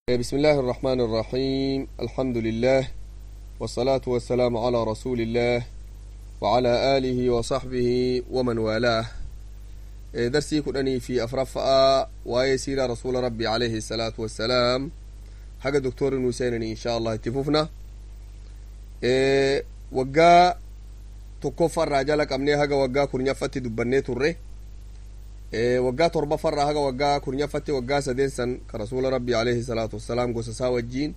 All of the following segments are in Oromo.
بسم الله الرحمن الرحيم الحمد لله والصلاة والسلام على رسول الله وعلى آله وصحبه ومن والاه درسي كدني في أفرفاء ويسير رسول ربي عليه الصلاة والسلام حق دكتور نوسين إن شاء الله اتفوفنا وقا تكفى الرجال قمني حق وقا كرنيفتي دبني تره waggaa torbafarraa haga waggaa kurnyaffatti waggaa sadeen san ka rasuula rabbii alayhi salaatu wassalaam gosa isaa wajjiin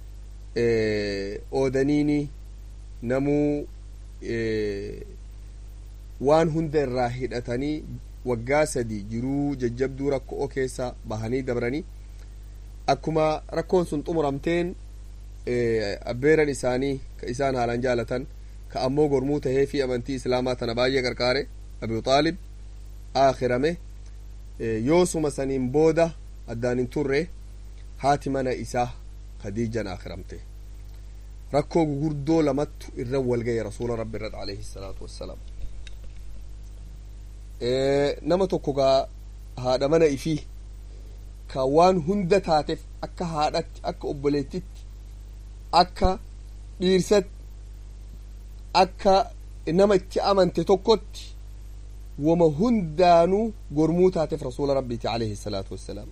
oodaniini namuu waan hunda irraa hidhatanii waggaa sadi jiruu jajjabduu rakkoo keessa bahanii dabranii akkuma rakkoon sun xumuramteen abbeeran isaanii ka isaan haalan jaalatan ka ammoo gormuu tahee fi amantii islaamaa tana baay'ee qarqaare abu xaalib aakhirame yoosuma saniin booda addaan hin turre haati mana isaa khadiijan aakhiramte rakkoo gugurdoo lamattu irra walgaye rasuula rabbi irrat alayhi salaatu wassalaam nama tokko gaa haadha mana ifii ka waan hunda taateef akka haadhatti akka obboleettitti akka dhiirsatti akka nama itti amante tokkotti wama hundaanuu gormuu taateef rasuula rabbiiti alayhi salaatu wassalaam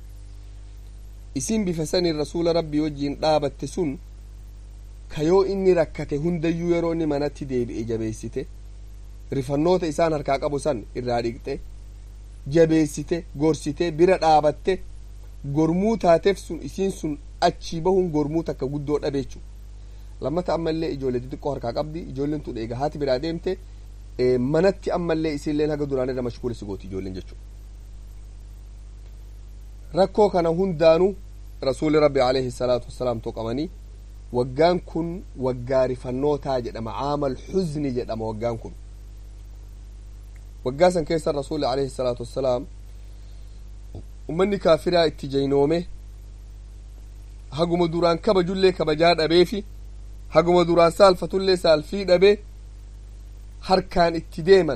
isin bifa saniin rasuula rabbii wajjiin dhaabatte sun ka yoo inni rakkate hundayyuu yeroo inni manatti deebi'e jabeessite rifannoota isaan harkaa qabu san irraa dhiqxe jabeessite gorsite bira dhaabatte gormuu taateef sun isiin sun achii bahuun gormuu takka guddoo dhabeechu lammata ammallee ijoollee xixiqqoo harkaa qabdi ijoolleen tun eega haati biraa deemte manatti ammallee isinleen haga duraan irra mashkuulisi gooti ijoolleen jechuudha rakkoo kana hundaanuu rasuuli rabbi alayhi salaatu wassalaam toqamanii waggaan kun waggaa rifannootaa jedhama caamal xuzni jedhama waggaan kun waggaa san keessa rasuuli alayhi salaatu wassalaam ummanni kaafiraa itti jaynoome haguma duraan kabajullee kabajaa dhabeefi haguma duraan saalfatullee saalfii dhabee harkaan itti deeman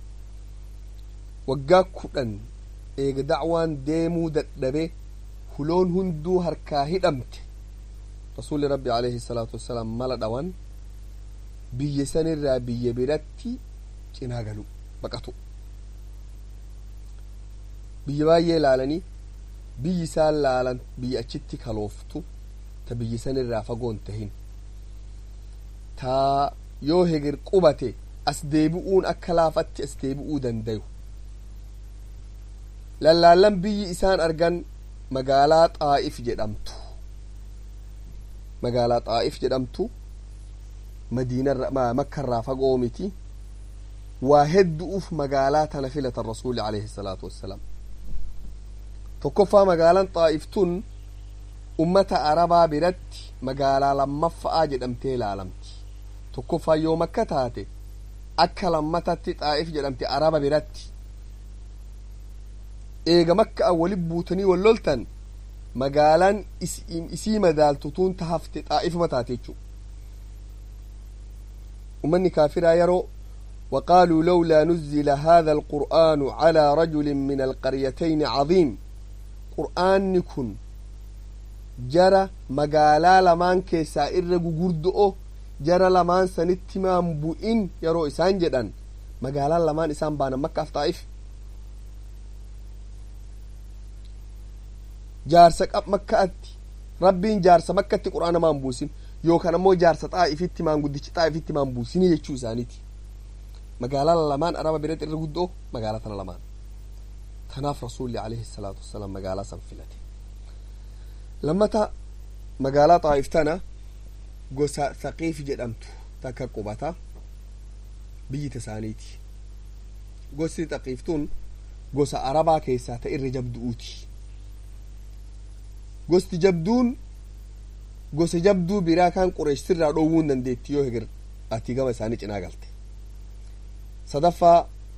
waggaa kudhan eega dacwaan deemuu dadhabee huloon hunduu harkaa hidhamte rasuuli rabbi alayhi salaatu wassalaam mala dhawan biyya sanirraa biyya biratti cinaa galu baqatu biyya baay'ee laalanii biyyi isaan laalan biyya achitti kalooftu ta biyya sanirraa fagoon tahin taa yoo hegir qubate as deebi'uun akka laafatti as deebi'uu dandayu lallaallan biyyi isaan argan magaalaa xaa'if jedhamtu magaalaa xaa'if jedhamtu madiinarra makkarraa fagoo miti waa heddu'uuf magaalaa tana filatan rasuuli alayhi salaatu wassalaam tokkoffaa magaalaan xaa'if tun ummata arabaa biratti magaalaa lammaffa'aa jedhamtee ilaalamti tokkoffaa yoo makka taate akka lammatatti xaa'if jedhamte araba biratti eega makka an walit buutanii wal loltan magaalaan isii madaaltutuun tahafte xaa'ifuma taate jechuu ummanni kaafiraa yeroo وقالوا لولا نزل هذا القرآن على رجل من القريتين عظيم قرآن كن جرى مقالا لمان كيسا إرقو قردؤو jara lamaan sanitti maan bu'in yeroo isaan jedhan magaalaan lamaan isaan baanan makkaaf xaa'if jaarsa qab makkaatti rabbiin jaarsa makkatti qur'aana maan buusin yookaan ammoo jaarsa xaa'ifitti maan guddichi xaa'ifitti maan buusinii jechuu isaaniiti magaalaan lamaan araba biratti irra guddoo magaalaa tana lamaan tanaaf rasuulli alayhi salaatu wassalaam magaalaa san filate lammata magaalaa xaa'if tana gosa saqiif jedhamtu takka qubata biyyita isaaniiti gosti saqiiftuun gosa arabaa keessaa ta irra jabdu'uuti gosti jabduun gosa jabduu biraa kan qureeshirraa dhoowwuu hin dandeetti yoo hegir ati gama isaanii cinaa galte sadaffaa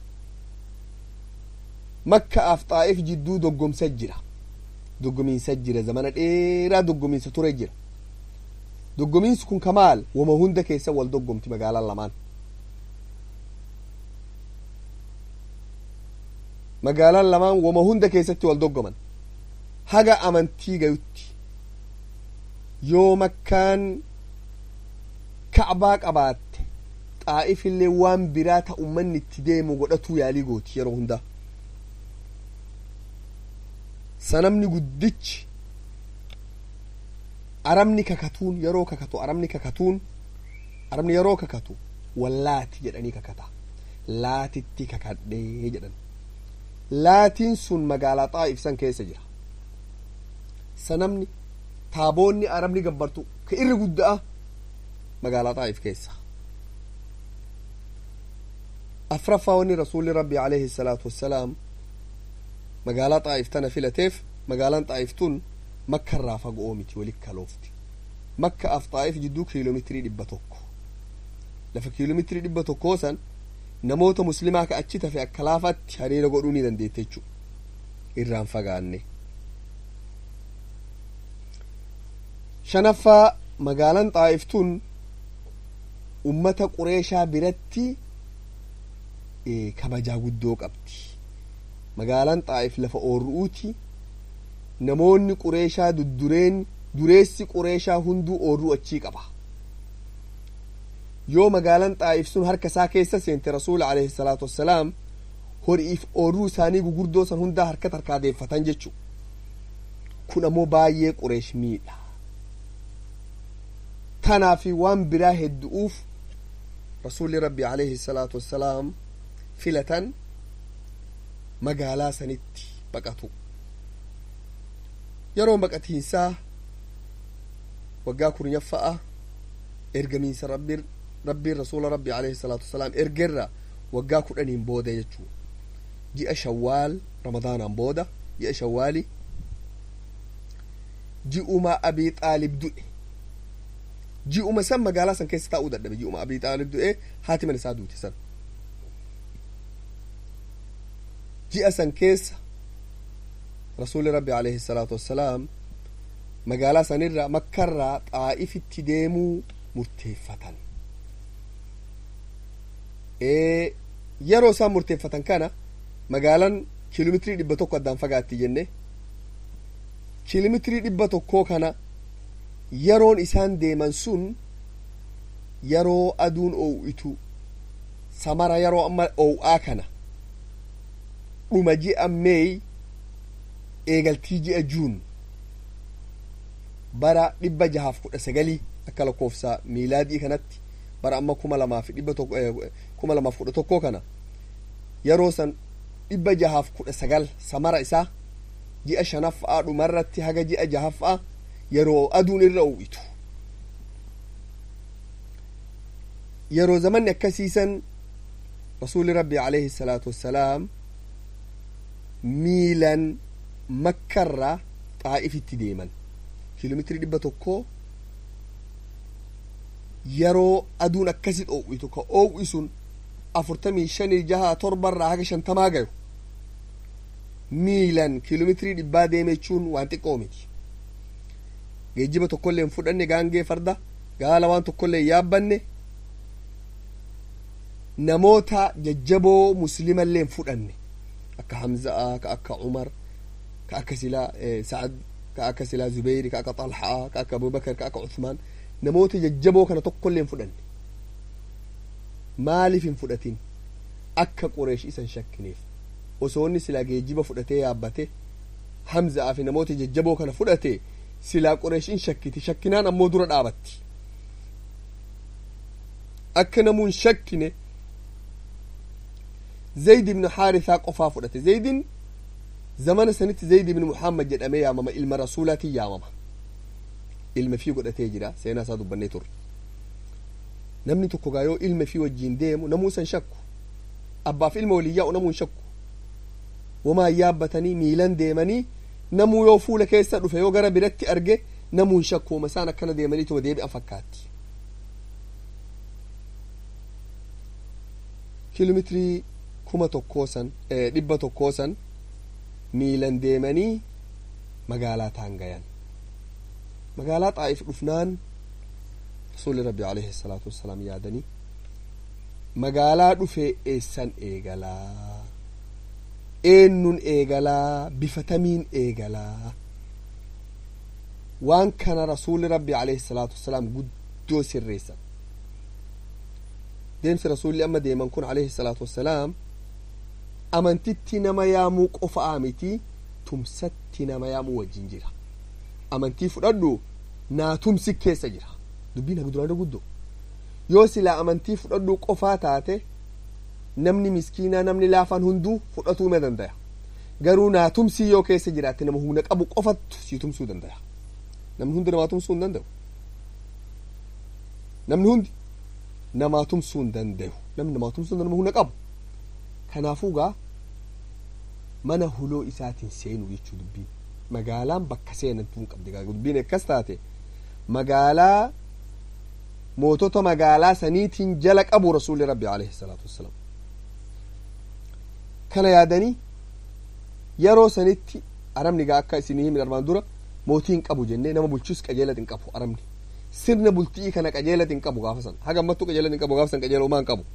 makkaaf xaa'if jidduu doggomsa jira doggomiinsa jira zamana dheeraa doggomiinsa ture jira doggomiinsi kun kamaal wama hunda keessa wal doggomti magaalaan lamaan magaalaan lamaan wama hunda keessatti wal doggoman haga amantii gayutti yoo makkaan kacbaa qabaatte xaa'ifillee waan biraa ta ummanni itti deemu godhatuu yaalii gooti yeroo hundaa sanamni guddichi arabni kakatuun yeroo kakatu arabni kakatuun arabni yeroo kakatu wallaati jedhanii kakata laatitti kakadhee jedhan laatiin sun magaalaa xaa'if san keessa jira sanamni taaboonni arabni gabbartu ka irri gudda'a magaalaa xaa'if keessa afraffaa wanni rasuulli rabbi alayhi salaatu wassalaam magaalaa xaa'if tana filateef magaalaan xaa'if tun makka irraa fagoo miti walit kaloofti makka af xaa'if jidduu kiiloomeetirii dhibba tokko lafa kiiloomeetirii dhibba tokkoo san namoota muslimaa ka achi tafe akka laafatti hariira godhuu ni dandeette jechuudha irraan fagaanne shanaffaa magaalaan xaa'if tun ummata qureeshaa biratti kabajaa guddoo qabdi magaalaan xaa'if lafa oorru'uuti namoonni qureeshaa duddureen dureessi qureeshaa hunduu oorruu achii qaba yoo magaalaan xaa'if sun harka isaa keessa seente rasuula alayhi salaatu wassalaam horiif oorruu isaanii gugurdoo san hundaa harkatti harkaadeeffatan jechu kun ammoo baay'ee qureesh miidha tanaafi waan biraa heddu'uuf rasuulli rabbi alayhi salaatu wassalaam filatan magaalaa sanitti baqatu yeroon baqatiinsaa waggaa kurnyaffaa ergamiinsa rabbiin rabbiin rasuula rabbi alayhi salaatu wasalaam ergerra waggaa kudhaniin booda jechuu ji'a shawwaal ramadaanaan booda ji'a shawwaali ji'uma abii xaalib du'e ji'uma san magaalaa san keessa taa'uu dadhabe ji'uma abii xaalib du'e haati mana isaa duute san ji'a san keessa rasuuli rabbi alayhi salaatu wassalaam magaalaa sanirra makkarraa xaa'ifitti deemuu murteeffatan yeroo isaan murteeffatan kana magaalaan kiiloomeetirii dhibba tokko addaan fagaatti jenne kiiloomeetirii dhibba tokkoo kana yeroon isaan deeman sun yeroo aduun oowitu samara yeroo amma oow'aa kana dhuma ji'a meey eegaltii ji'a juun bara dhibba jahaaf kudha sagalii akka lakkoofsa miilaadii kanatti bara amma kuma lamaaf dhibba tokko kuma lamaaf kudha tokkoo kana yeroo san dhibba jahaaf kudha sagal samara isaa ji'a shanaffaa dhumarratti haga ji'a jahaffaa yeroo aduun irra uwwitu yeroo zamanni akkasiisan rasuuli rabbi alayhi salaatu wassalaam miilan makkarraa xaa'ifitti deeman kiiloomeetirii dhibba tokkoo yeroo aduun akkasi dhoowwitu ka oowwi sun afurtamii shanii jaha torbarraa haga shantamaa gayu miilan kiiloomeetirii dhibbaa deeme jechuun waan xiqqoo miti geejjiba tokkollee hin fudhanne gaangee farda gaala waan tokkollee hin yaabbanne namoota jajjaboo muslimallee hin fudhanne akka hamza'a ka akka umar ka akka silaa sa'ad ka akka silaa zubeyri ka akka xalhaa ka akka abubakar ka akka uthmaan namoota jajjaboo kana tokkollee hin fudhanne maaliif hin fudhatin akka qureesh isan shakkineef osoo inni silaa geejjiba fudhatee yaabbate hamza'aa fi namoota jajjaboo kana fudhate silaa qureeshin shakkiti shakkinaan ammoo dura dhaabatti akka namuun shakkine zayd ibnu haarithaa qofaa fudhate zaydin zamana sanitti zayd ibnu muhammad jedhamee yaamama ilma rasuulaatiin yaamama ilma fii godhatee jira seenaa isaa dubbannee turre namni tokko gaa yoo ilma fii wajjiin deemu namuu san shakku abbaaf ilma waliin yaa'u namuu hin shakku wamaa yaabbatanii miilan deemanii namuu yoo fuula keessa dhufe yoo gara biratti arge namuu hin shakku wama isaan akkana deemanii tuma deebi'an fakkaatti kiiloomeetirii kuma tokkoo san dhibba tokkoo san miilan deemanii magaalaa taan gayan magaalaa xaa'if dhufnaan rasuuli rabbi alayhi salaatu wassalaam yaadanii magaalaa dhufee eessan eegalaa eenyuun eegalaa bifatamiin eegalaa waan kana rasuulli rabbi alayhi salaatu wassalaam guddoo sirreessan deemsi rasuulli amma deeman kun alayhi salaatu wassalaam amantitti nama yaamuu qofa'aa miti tumsatti nama yaamuu wajjin jira amantii fudhadhu naa tumsi keessa jira dubbiin haga duraanii guddoo yoo silaa amantii fudhadhuu qofaa taate namni miskiinaa namni laafaan hunduu fudhatuu ma danda'a garuu naa tumsii yoo keessa jiraatte nama humna qabu qofattu sii tumsuu danda'a namni hundi namaa tumsuu hin danda'u namni hundi namaa tumsuu hin danda'u namni namaa tumsuu nama humna qabu kanaafuu gaa mana huloo isaatiin seenu jechuu dubbiin magaalaan bakka seenantuu hin qabdi gaa dubbiin akkas taate magaalaa mootota magaalaa saniitiin jala qabu rasuulli rabbi alayhi salaatu wassalaam kana yaadanii yeroo sanitti arabni gaa akka isinii himin armaan dura mootii hin qabu jennee nama bulchus qajeelati hin qabu arabni sirna bultii kana qajeelati hin qabu gaafa san haga ammattuu qajeelati hin qabu gaafa san qajeela umaa hin qabu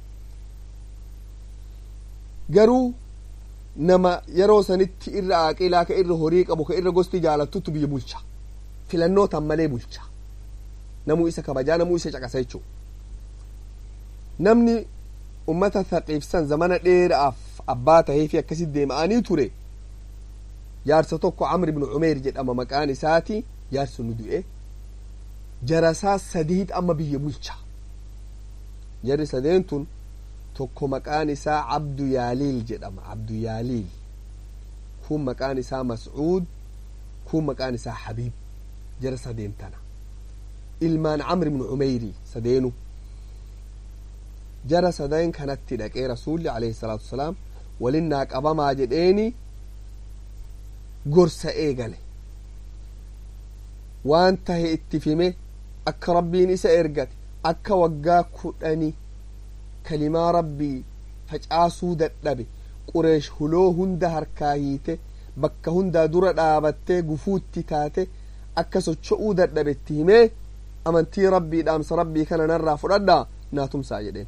garuu nama yeroo sanitti irra aaqilaa ka irra horii qabu ka irra gosti jaalattutu biyya bulcha filannootaan malee bulcha namuu isa kabajaa namuu isa caqasa jechuu namni ummata thaqiifsan zamana dheeraaf abbaa tahee fi akkasit deema'anii ture jaarsa tokko camr ibnu cumeer jedhama maqaan isaati jaarsa nu du'e jarasaa sadiit amma biyya bulcha jarri sadeen tun tokko maqaan isaa cabdu yaaliil jedhama cabdu yaaliil kun maqaan isaa mascuud kun maqaan isaa habiib jara sadeen tana ilmaan camr ibnu cumeyri sadeenu jara sadeen kanatti dhaqee rasuulli alayhi salaatu wasalaam walinnaa qabamaa jedheeni gorsa eegale waan tahe itti fime akka rabbiin isa ergate akka waggaa kudhani kalimaa rabbii facaasuu dadhabe qureesh huloo hunda harkaa hiite bakka hundaa dura dhaabattee gufuutti taate akka socho'uu dadhabetti himee amantii rabbii dhaamsa rabbii kana narraa fudhadhaa naa tumsaa jedheen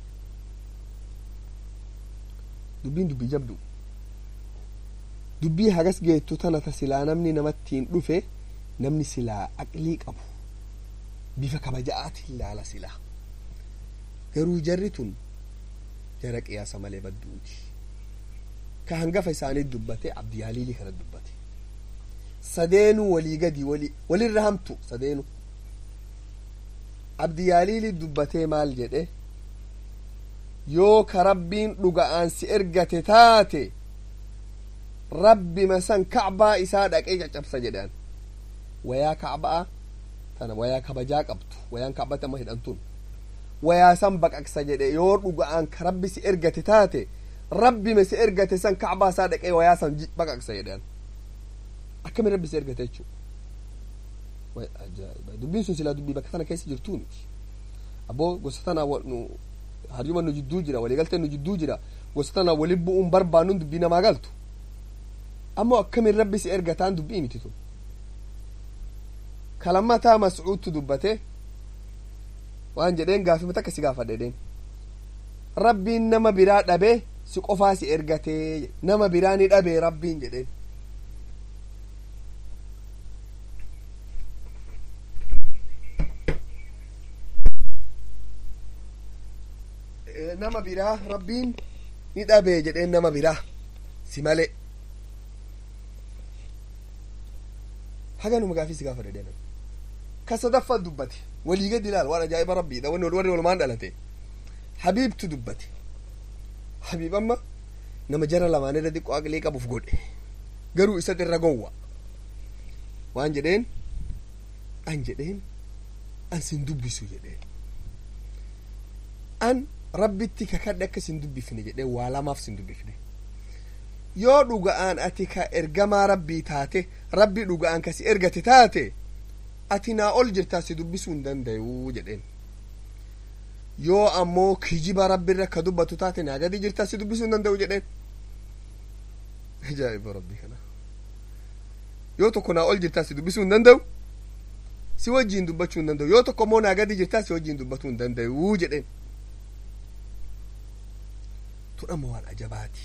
dubbiin dubbii jabdu dubbii hagas geettu tana ta silaa namni namattiin dhufe namni silaa aqlii qabu bifa kabaja'aatiin laala silaa garuu jarri tun jara qiyaasa malee badduuti ka hangafa isaanii dubbate abdiyaaliilii kana dubbate sadeenu walii gadi wali walirra hamtu sadeenu abdiyaaliilii dubbatee maal jedhe yoo ka rabbiin dhuga'aan si ergate taate rabbi masan kacbaa isaa dhaqee caccabsa jedhan wayaa kacba'a tana wayaa kabajaa qabdu wayaan kacbatti amma hidhantun wayaa san baqaqsa jedhe yoo dhuga'aan ka rabbi si ergate taate rabbima si ergate san kacbaa isaa dhaqee wayaa san baqaqsa jedhan akkami rabbi si ergate jechuu dubbiin sun silaa dubbii bakka tana keessa jirtuu miti abboo gosa tanaa nu haryuma nu jidduu jira waliigaltee nu jidduu jira gosa tanaa wali bu'uun barbaannuun dubbii namaa galtu ammoo akkamin rabbi si ergataan dubbii miti tun kalammataa mascuudtu dubbate waan jedheen gaafima takka si gaafadhedheen rabbiin nama biraa dhabe si qofaa si ergatee nama biraa ni dhabe rabbiin jedheen nama biraa rabbiin ni dhabe jedheen nama biraa si malee haganuma gaafii si gaafa dhedheen ka sadaffaa dubbate walii gadi ilaal waan ajaa'iba rabbiidha wanni warri walumaan dhalate habiibtu dubbate habiib amma nama jara lamaan irra xiqqoo aqlii qabuuf godhe garuu isa irra gowwa waan jedheen an jedheen an sin dubbisu jedheen an rabbitti kakadhe akka sin dubbifne jedheen waa lamaaf sin dubbifne yoo dhuga'aan ati ka ergamaa rabbii taate rabbi dhuga'aan kasi ergate taate ati naa ol jirtaa si dubbisuu hin danda'u jedheen yoo ammoo kijiba rabbiirra ka dubbatu taate naa gadi jirtaa si dubbisuu hin danda'u jedheen ajaa'iba rabbii kana yoo tokko naa ol jirtaa si dubbisuu hin danda'u si wajjiin dubbachuu hin danda'u yoo tokko ammoo naa gadi jirtaa si wajjiin dubbatuu hin danda'u jedheen tudhama waan ajabaati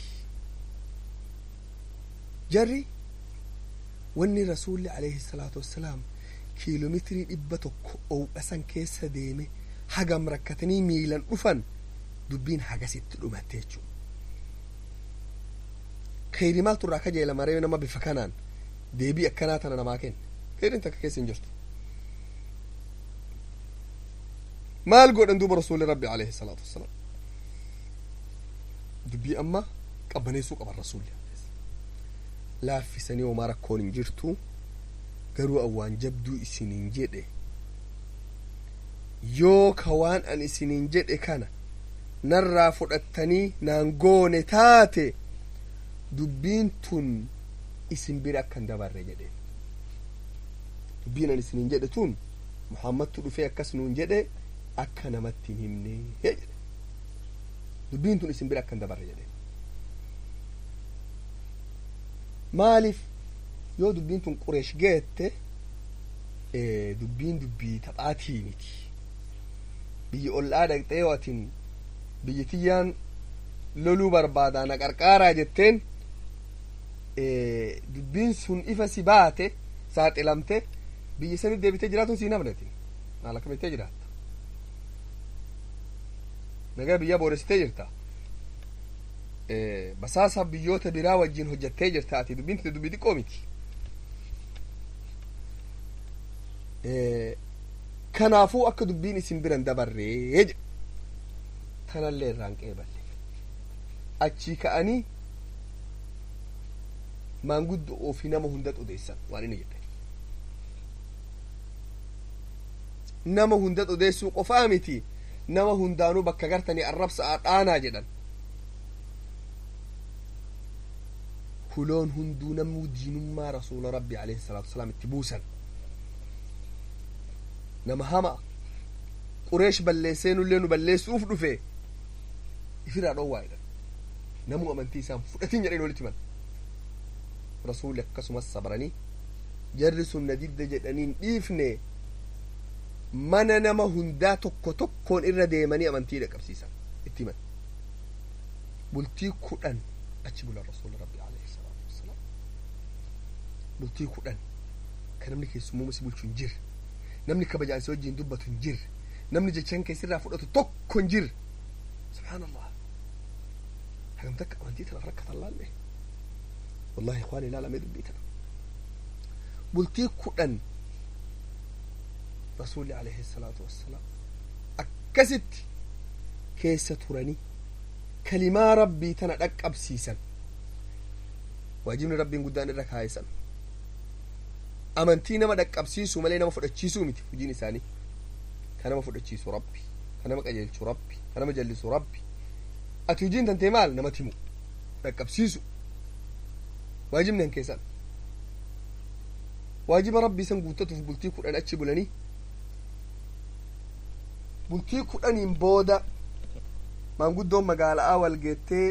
jarri wanni rasuulli alayhi salaatu wassalaam kiiloomeetirii dhibba tokko ow'asan keessa deeme hagam rakkatanii miilan dhufan dubbiin hagasitti dhumatte jechuudha. Kheyri maaltu irraa kajeela maree nama bifa kanaan deebii akkanaa tana namaa kenne kheyriin takka keessa hin jirtu. maal godhan duuba rasuulli rabbi alayhi salaatu wassalaam dubbii amma qabbaneessuu qaban rasuulli laaffisanii homaa rakkoon hin jirtu garuu awwaan jabduu isiniin jedhe yoo ka waan an isiniin jedhe kana narraa fudhattanii naan goone taate dubbiin tun isin bira akkan dabarre jedhe dubbiin an isiniin jedhe tun muhammadtu dhufee akkas nuun jedhe akka namatti hin himne jedhe dubbiin tun isin bira akkan dabarre jedhe maaliif yoo dubbiin tun qureesh geette dubbiin dubbii taphaatii miti biyya ollaa dhaqxee yoo atin biyyi tiyyaan loluu barbaadaa na qarqaaraa jetteen dubbiin sun ifa si baate saaxilamte biyya sanit deebitee jiraatuun siin amnatin maal akkamittee jiraatta nagaa biyyaa booressitee jirta basaasa biyyoota biraa wajjin hojjattee jirta ati dubbiin tinte dubbii xiqqoo miti kanaafuu akka dubbiin isin biran dabarree jedhe tanallee irraan qeeballe achii ka'anii maanguddo ofii nama hunda odeessan waan inni jedhe nama hunda odeessuu qofaa miti nama hundaanuu bakka gartanii arrabsa dhaanaa jedhan huloon hunduu namuu diinummaa rasuula rabbi alayhi salaatu wasalaam itti buusan nama hama qureesh balleesseenullee nu balleessuuf dhufe ifirraa dhowwaa jedhan namuu amantii isaan fudhatiin jedhanii walitti himan rasuulli akkasumas sabranii jarri sun na didda jedhaniin dhiifne mana nama hundaa tokko tokkoon irra deemanii amantii dhaqqabsiisan itti himan bultii kudhan achi bulan rasuula rabbi alayhi salaatu wassalaam bultii kudhan ka namni keessummaa si bulchu hin jirre namni kabajaan si wajjin dubbatu hin jirre namni jechaan keessirraa fudhatu tokko hin jirre subhaanallah hagam takka amantii tanaaf rakkatan laalle wallahi ikhwaani ilaalamee dubbii tana bultii kudhan rasuulli alayhi salaatu wassalaam akkasitti keessa turanii kalimaa rabbii tana dhaqqabsiisan waajibni rabbiin guddaan irra kaa'isan amantii nama dhaqqabsiisuu malee nama fudhachiisuu miti hojiin isaanii ka nama fudhachiisu rabbi ka nama qajeelchu rabbi ka nama jallisu rabbi ati hojiin tantee maal nama timu dhaqqabsiisu waajibni han keessan waajiba rabbii san guuttatuuf bultii kudhan achi bulanii bultii kudhaniin booda maanguddoon magaala'aa wal geettee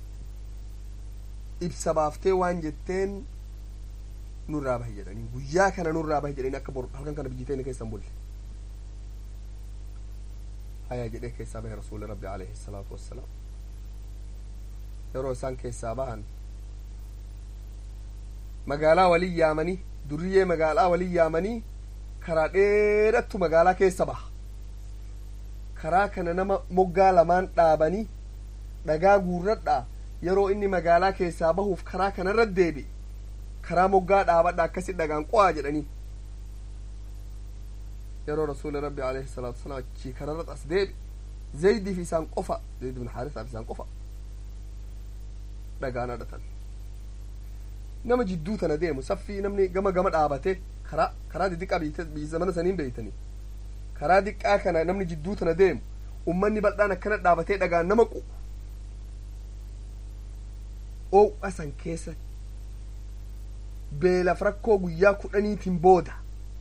ibsa baaftee waan jetteen nurraa bahi jedhanii guyyaa kana nurraa bahi jedhanii akka boru halkan kana biyyi teenya keessan bulle hayaa jedhee keessaa bahe rasuuli rabbi alayhi salaatu wassalaam yeroo isaan keessaa bahan magaalaa walii yaamanii duriyyee magaalaa walii yaamanii karaa dheerattu magaalaa keessa baha karaa kana nama moggaa lamaan dhaabanii dhagaa guurradhaa yeroo inni magaalaa keessaa bahuuf karaa kanarra deebi karaa moggaa dhaabadha akkasi dhagaan qo'aa jedhanii yeroo rasuuli rabbi alayhi salaatu wasalaam achii kanarra as deebi zaydiif isaan qofa zayd bin haarisaaf isaan qofa dhagaan hadhatan nama jidduu tana deemu saffii namni gama gama dhaabate karaa karaa didiqaa biyya zamana saniin beeytanii karaa diqqaa kana namni jidduu tana deemu ummanni bal'aan akkana dhaabatee dhagaan nama qu oow'a san keessa beelaf rakkoo guyyaa kudhaniitiin booda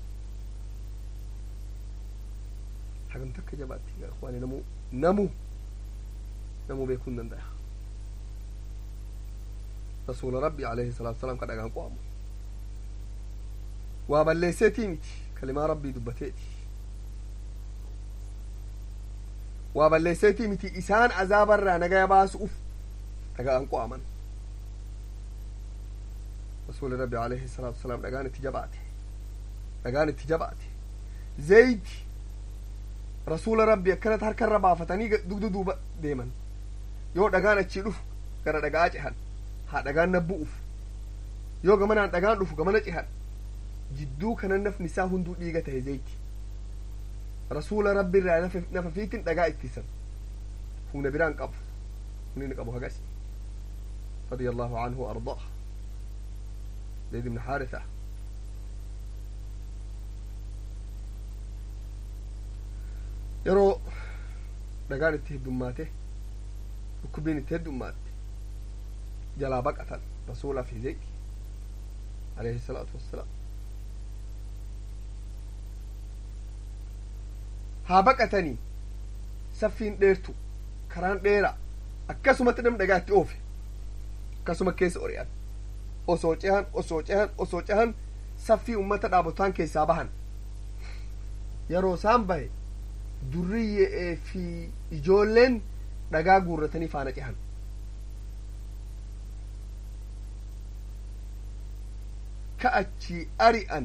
hagam takka jabaatti waan namu namu namu beekuu hin danda'a rasuula rabbi alayhi salaatu wasalaam ka dhagaan qo'amu waa balleesseetii miti kalimaa rabbii dubbateeti waa balleesseetii miti isaan azaabarraa nagaya baasuuf dhagaan qo'aman rasuuli rabbi alayhi salaatu wasalaam dhagaan itti jabaate dhagaan itti jabaate zayti rasuula rabbi akkanatti harkarra baafatanii dugda duuba deeman yoo dhagaan achii dhufu gara dhagaa cehan haa dhagaan na bu'uuf yoo gamanaan dhagaan dhufu gamana cehan jidduu kanan nafni isaa hunduu dhiiga tahe zayti rasuula rabbi irraa nafa fiitin dhagaa ittisan humna biraan qabu humni inni qabu hagas رضي الله عنه وأرضاه زيد بن حارثة yeroo dhagaan itti heddummaate dhukkubbiin itti heddummaate jalaa baqatan rasuulaa fi zayd alayhi salaatu wassalaam haa baqatanii saffiin dheertu karaan dheeraa akkasumatti nam dhagaa itti oofe akkasuma keessa ori'an osoo cehan osoo cehan osoo cehan saffii ummata dhaabotaan keessaa bahan yeroo isaan bahe durriyyee fi ijoolleen dhagaa guurratanii faana cehan ka achii ari'an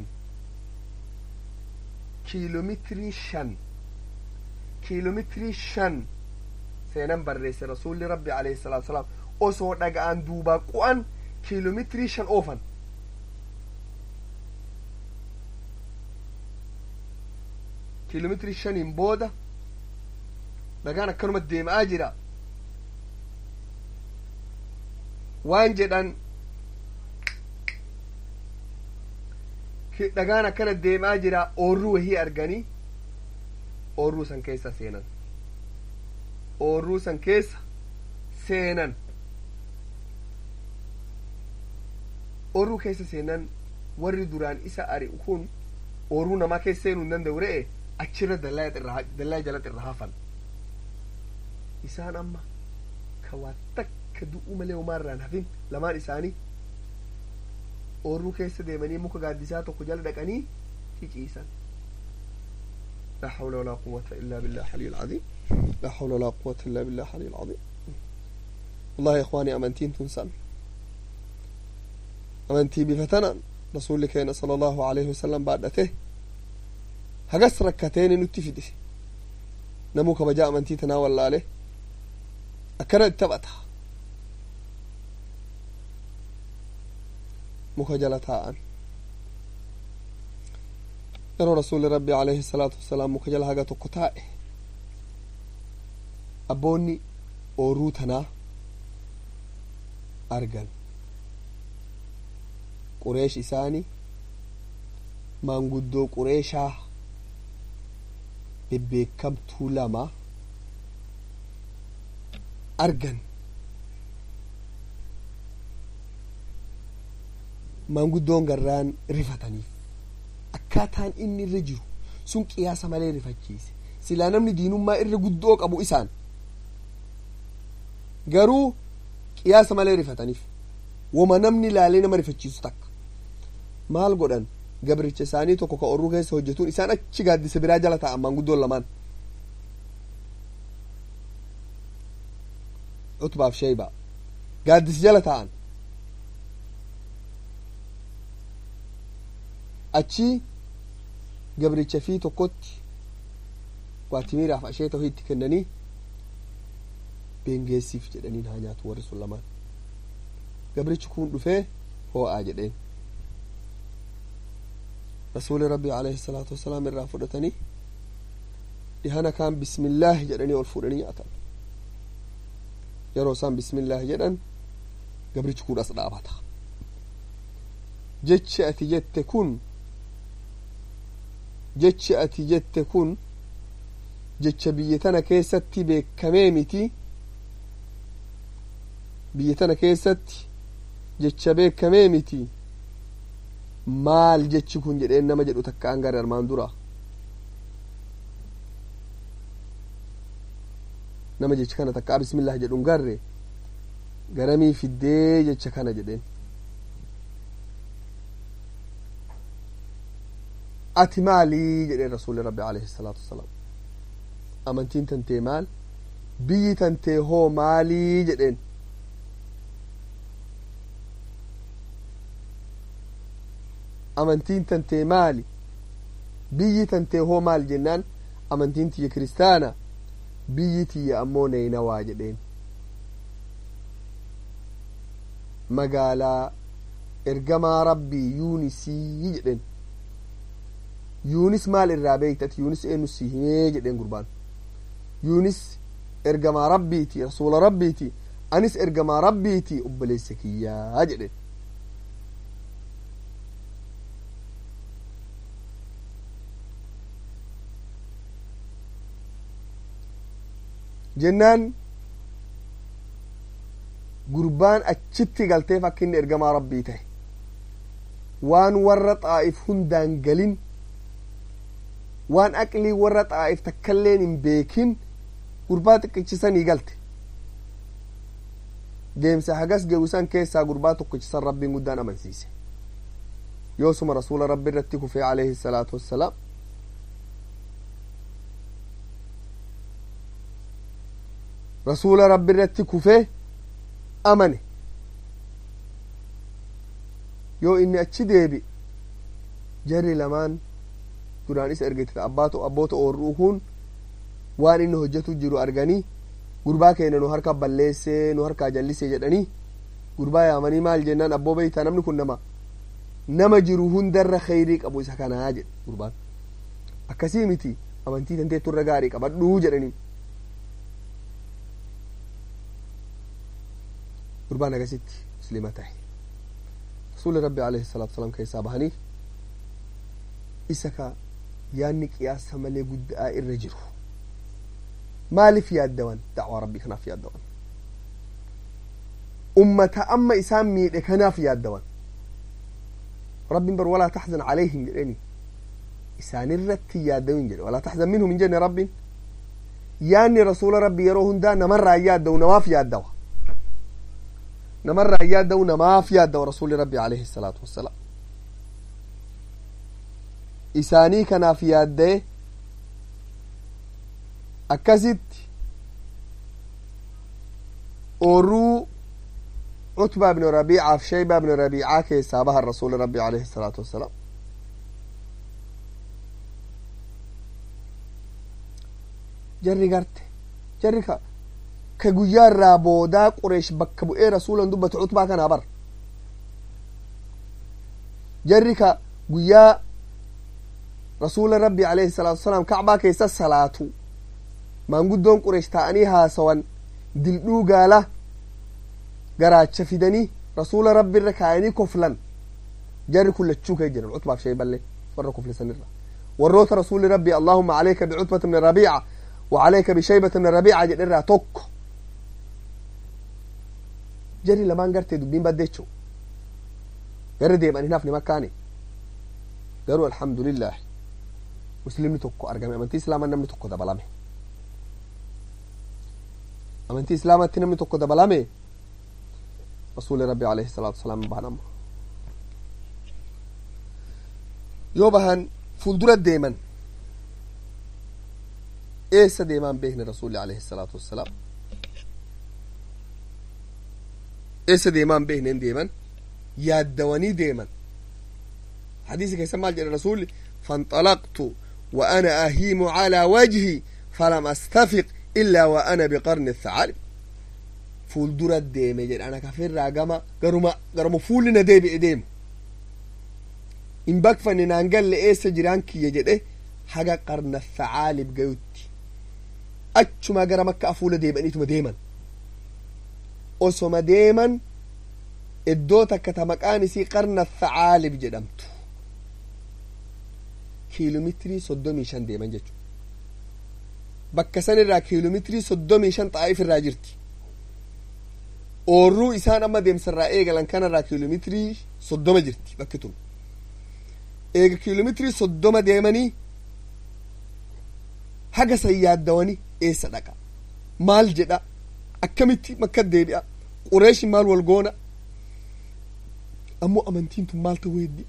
kiiloomeetirii shan kiiloomeetirii shan seenan barreesse rasuulli rabbi alayhi salaatu salaam osoo dhaga'an duubaa qu'an kiiloomeetirii shan oofan kiiloomeetirii shaniin booda dhagaan akkanuma deemaa jira waan jedhan dhagaan akkana deemaa jira oorruu wahii arganii oorruu san keessa seenan oorruu san keessa seenan oorruu keessa seenan warri duraan isa ari'u kun oorruu namaa keessa seenuu hin danda'u re'e achirra dallaa jalatti irra hafan isaan amma ka waa takka du'uu malee homaa irraan hafin lamaan isaanii oorruu keessa deemanii muka gaaddisaa tokko jala dhaqanii ciciisan لا حول ولا قوة إلا بالله العلي العظيم لا حول ولا قوة إلا بالله العلي العظيم والله يا إخواني أمنتين تنسان أمنتي بفتنا رسول كينا صلى الله عليه وسلم بعدته هقص ركتين نتفدي نموك بجاء أمنتي تناول عليه أكرت تبتها muka jala taa'an yeroo rasuulli rabbi alayhi salaatu wassalaam muka jala haga tokko taa'e abboonni oorruu tanaa argan qureesh isaanii maanguddoo qureeshaa bebbeekamtuu lama argan maanguddoon garraan rifataniif akkaataan inni irra jiru sun qiyaasa malee rifachiise silaa namni diinummaa irra guddoo qabu isaan garuu qiyaasa malee rifataniif woma namni laalee nama rifachiisu takka maal godhan gabricha isaanii tokko ka orruu keessa hojjetuun isaan achi gaaddisa biraa jala taa'an maanguddoon lamaan utbaaf sheeyba gaaddisa jala taa'an achi gabricha fi tokkotti waatimiiraaf ashee ta'uu itti kennanii beengeessiif jedhaniin haa nyaatu warri sun lamaan gabrichi kun dhufee hoo'aa jedheen rasuuli rabbi alayhi salaatu wasalaam irraa fudhatanii dhihana kaan bismillaahi jedhanii ol fuudhanii nyaatan yeroo isaan bismillaahi jedhan gabrichi kun as dhaabata jechi ati jette kun jechi ati jette kun jecha biyya tana keessatti beekamee miti biyya tana keessatti jecha beekamee miti maal jechi kun jedheen nama jedhu takka an gara armaan dura nama jecha kana takka bismillah jedhu garre garamii fiddee jecha kana jedheen ati maalii jedheen rasuuli rabbi alayhi salaatu wasalaam amantiin tantee maal biyyi tantee hoo maalii jedheen amantiin tantee maali biyyi tantee hoo maal jennaan amantiin tiyya kiristaana biyyi tiyya ammoo neynawaa jedheen magaalaa ergamaa rabbii yuunisii jedhen yuunis maal irraa beektati yuunis eenyu si himee jedheen gurbaan yuunis ergamaa rabbiiti rasuula rabbiiti anis ergamaa rabbiiti obboleessa kiyyaa jedhen jennaan gurbaan achitti galtee akka inni ergamaa rabbii ta'e waan warra xaa'if hundaan galin waan aqlii warra xaa'if takkailleen hin beekin gurbaa xiqqichisanii galte deemsa hagas geewusan keessaa gurbaa tokkichisan rabbiin guddaan amansiise yoosuma rasuula rabbi irratti kufee alayhi salaatu wassalaam rasuula rabbi irratti kufee amane yoo inni achi deebi jarri lamaan duraan isa ergite abbaatu abboota oorruu kun waan inni hojjetu jiru arganii gurbaa keenya nu harka balleessee nu harkaa jallisee jedhanii gurbaa yaamanii maal jennaan abboo beeytaa namni kun nama nama jiru hundarra kheyrii qabu isa kanaa jedhe gurbaan akkasii miti amantii tanteettu irra gaarii qabadhuu jedhanii gurbaan agasitti muslima tahe rasuuli rabbi alayhi salaatu wasalaam keessaa bahanii isa ka yaanni qiyaasa malee guddaa irra jiru maaliif yaaddawan dacwaa rabbii kanaaf yaaddawan ummata amma isaan miidhe kanaaf yaaddawan rabbiin bar walaa taxzan calayhim jedheni isaanirratti yaaddawin jedhe walaa taxzan minhum hin jenne rabbiin yaanni rasuula rabbi yeroo hundaa namarraa yaaddawu namaaf yaaddawa namarraa yaaddawu namaaf yaaddawa rasuuli rabbi alayhi salaatu wassalaam isaanii kanaaf yaaddaye akkasitti oorruu cutbaa ibnu rabiicaaf shaybaa ibnu rabiicaa keessaa bahan rasuuli rabbi alayhi salaatu wassalaam jarri garte jarri ka ka guyyaa irraa boodaa qureesh bakka bu'ee rasuulan dubbatu cutbaa kanaa bar jarri ka guyyaa rasuula rabbi alayhi salaatu wasalaam kacbaa keessa salaatu maanguddoon qureesh ta'anii haasawan dildhuu gaala garaacha fidanii rasuula rabbi irra kaayanii koflan jarri kun lachuu kee jiran cutbaaf shayballee warra koflisanirra warroota rasuuli rabbi allahuma alayka bicutbata bni rabiica wa alayka bishaybata bni rabiica jedherraa tokko jarri lamaan gartee dubbiin baddeecho garri deeman hin hafne makkaane garuu alhamdulillah muslimni tokko argame amantii islaamaa namni tokko dabalame amantii islaamatti namni tokko dabalame rasuuli rabbi alayhi salaatu wasalaam bahan amma yoo bahan fuuldura deeman eessa deemaan beekne rasuuli alayhi salaatu wassalaam eessa deemaan beekneen deeman yaaddawanii deeman حديث كيسا مال جل رسول فانطلقت وأنا أهيم على وجهي فلم أستفق إلا وأنا بقرن الثعالب فول درة ديم جل أنا كفر راقما قرما قرما فول نديب إديم إن بكفن نانقل لإيس جيران كي يجد إيه حاجة قرن الثعالب قيوتي أتشما قرما كأفول ديم أنيتما ديما أسوما ديما iddoo takka ta maqaan isii qarna thacaalib jedhamtu kiiloomeetirii soddomii shan deeman jechuudha bakka san irraa kiiloomeetirii soddomii shan xaa'if irraa jirti oorruu isaan amma deemsarraa eegalan kanarraa kiiloomeetirii soddoma jirti bakki tun eega kiiloomeetirii soddoma deemanii haga san yaaddawanii eessa dhaqa maal jedha akkamitti makka deebi'a qureeshi maal wal goona ammoo amantiin tun maal ta'uu heddi